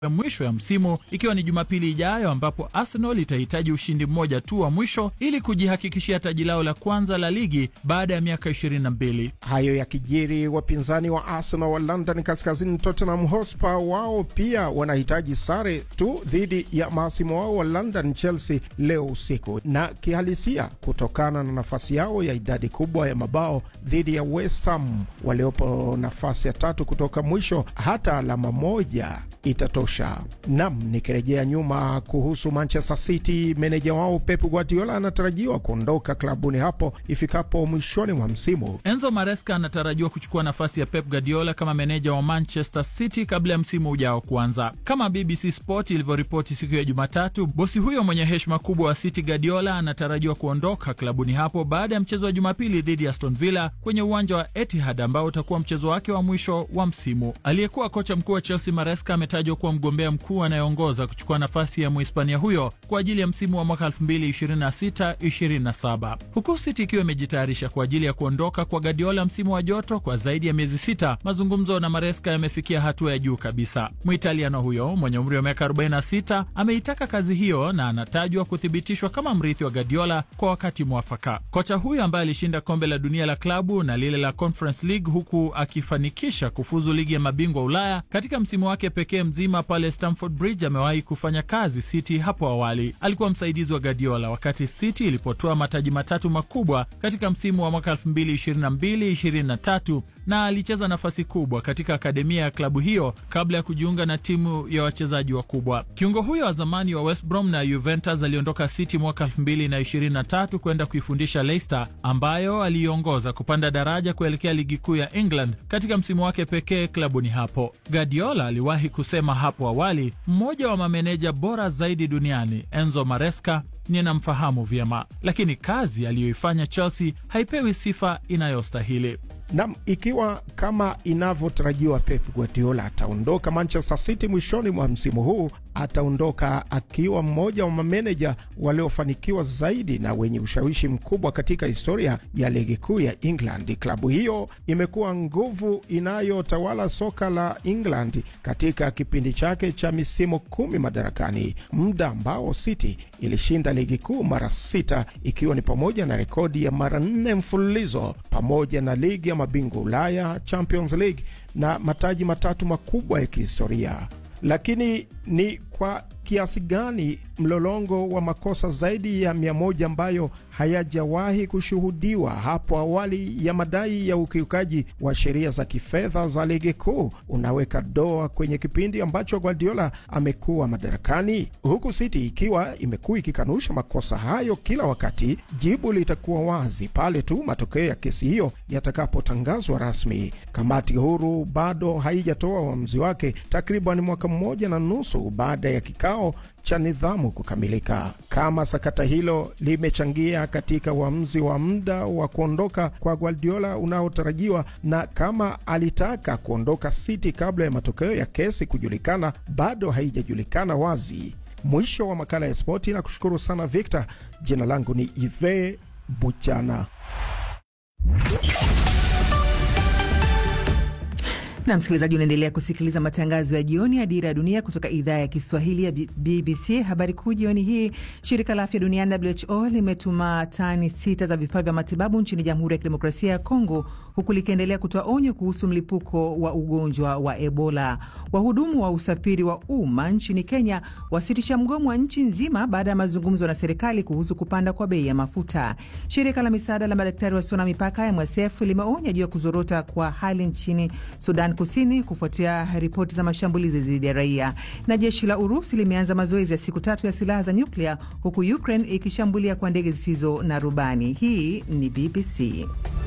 ya mwisho ya msimu ikiwa ni Jumapili ijayo ambapo Arsenal itahitaji ushindi mmoja tu wa mwisho ili kujihakikishia taji lao la kwanza la ligi baada ya miaka 22. Hayo yakijiri, wapinzani wa Arsenal wa London kaskazini, Tottenham Hotspur, wao pia wanahitaji sare tu dhidi ya maasimu wao wa London, Chelsea, leo usiku, na kihalisia kutokana na nafasi yao ya idadi kubwa ya mabao dhidi ya West Ham waliopo nafasi ya tatu kutoka mwisho, hata alama moja itatosha. Nam, nikirejea nyuma kuhusu Manchester City, meneja wao Pep Guardiola anatarajiwa kuondoka klabuni hapo ifikapo mwishoni mwa msimu. Enzo Maresca anatarajiwa kuchukua nafasi ya Pep Guardiola kama meneja wa Manchester City kabla ya msimu ujao kuanza. Kama BBC Sport ilivyoripoti siku ya Jumatatu, bosi huyo mwenye heshima kubwa wa City, Guardiola, anatarajiwa kuondoka klabuni hapo baada ya mchezo wa Jumapili dhidi ya Aston Villa kwenye uwanja wa Etihad ambao utakuwa mchezo wake wa mwisho wa msimu. Aliyekuwa kocha mkuu wa Chelsea Maresca ametajwa kuwa mgombea mkuu anayeongoza kuchukua nafasi ya Muhispania huyo kwa ajili ya msimu wa mwaka 2026/27 huku City ikiwa imejitayarisha kwa ajili ya kuondoka kwa Guardiola msimu wa joto kwa zaidi ya miezi sita. Mazungumzo na Maresca yamefikia hatua ya juu kabisa. Mwitaliano huyo mwenye umri wa miaka 46 ameitaka kazi hiyo na anatajwa kuthibitishwa kama mrithi wa Guardiola kwa wakati mwafaka. Kocha huyo ambaye alishinda kombe la dunia la klabu na lile la Conference League huku akifanikisha kufuzu ligi ya mabingwa Ulaya katika msimu wake pekee mzima pale Stamford Bridge, amewahi kufanya kazi City hapo awali. Alikuwa msaidizi wa Guardiola wakati City ilipotoa mataji matatu makubwa katika msimu wa mwaka 2022/23 na alicheza nafasi kubwa katika akademia ya klabu hiyo kabla ya kujiunga na timu ya wachezaji wakubwa. Kiungo huyo wa zamani wa West Brom na Juventus aliondoka City mwaka 2023 kwenda kuifundisha Leicester ambayo aliiongoza kupanda daraja kuelekea ligi kuu ya England katika msimu wake pekee klabuni hapo. Guardiola aliwahi kusema hapo awali, mmoja wa mameneja bora zaidi duniani Enzo Maresca ninamfahamu vyema, lakini kazi aliyoifanya Chelsea haipewi sifa inayostahili. Nam, ikiwa kama inavyotarajiwa Pep Guardiola ataondoka Manchester City mwishoni mwa msimu huu, ataondoka akiwa mmoja wa mameneja waliofanikiwa zaidi na wenye ushawishi mkubwa katika historia ya ligi kuu ya England. Klabu hiyo imekuwa nguvu inayotawala soka la England katika kipindi chake cha misimu kumi madarakani, muda ambao City ilishinda ligi kuu mara sita, ikiwa ni pamoja na rekodi ya mara nne mfululizo pamoja na ligi ya mabingwa Ulaya, Champions League na mataji matatu makubwa ya kihistoria. Lakini ni kwa kiasi gani mlolongo wa makosa zaidi ya mia moja ambayo hayajawahi kushuhudiwa hapo awali ya madai ya ukiukaji wa sheria za kifedha za ligi kuu unaweka doa kwenye kipindi ambacho Guardiola amekuwa madarakani, huku City ikiwa imekuwa ikikanusha makosa hayo kila wakati. Jibu litakuwa wazi pale tu matokeo ya kesi hiyo yatakapotangazwa rasmi. Kamati huru bado haijatoa uamuzi wake takriban mwaka mmoja na nusu baada ya kikao cha nidhamu kukamilika. Kama sakata hilo limechangia katika uamuzi wa muda wa kuondoka kwa Guardiola unaotarajiwa na kama alitaka kuondoka City kabla ya matokeo ya kesi kujulikana, bado haijajulikana wazi. Mwisho wa makala ya spoti, na kushukuru sana Victor. Jina langu ni Ive Buchana. na msikilizaji, unaendelea kusikiliza matangazo ya jioni ya Dira ya Dunia kutoka idhaa ya Kiswahili ya BBC. Habari kuu jioni hii, shirika la afya duniani WHO limetuma tani sita za vifaa vya matibabu nchini Jamhuri ya Kidemokrasia ya Kongo, huku likiendelea kutoa onyo kuhusu mlipuko wa ugonjwa wa Ebola. Wahudumu wa usafiri wa umma nchini Kenya wasitisha mgomo wa nchi nzima baada ya mazungumzo na serikali kuhusu kupanda kwa bei ya mafuta. Shirika la misaada la madaktari wasio na mipaka MSF limeonya juu ya kuzorota kwa hali nchini Sudan Kusini kufuatia ripoti za mashambulizi dhidi ya raia. Na jeshi la Urusi limeanza mazoezi ya siku tatu ya silaha za nyuklia huku Ukraine ikishambulia kwa ndege zisizo na rubani. Hii ni BBC.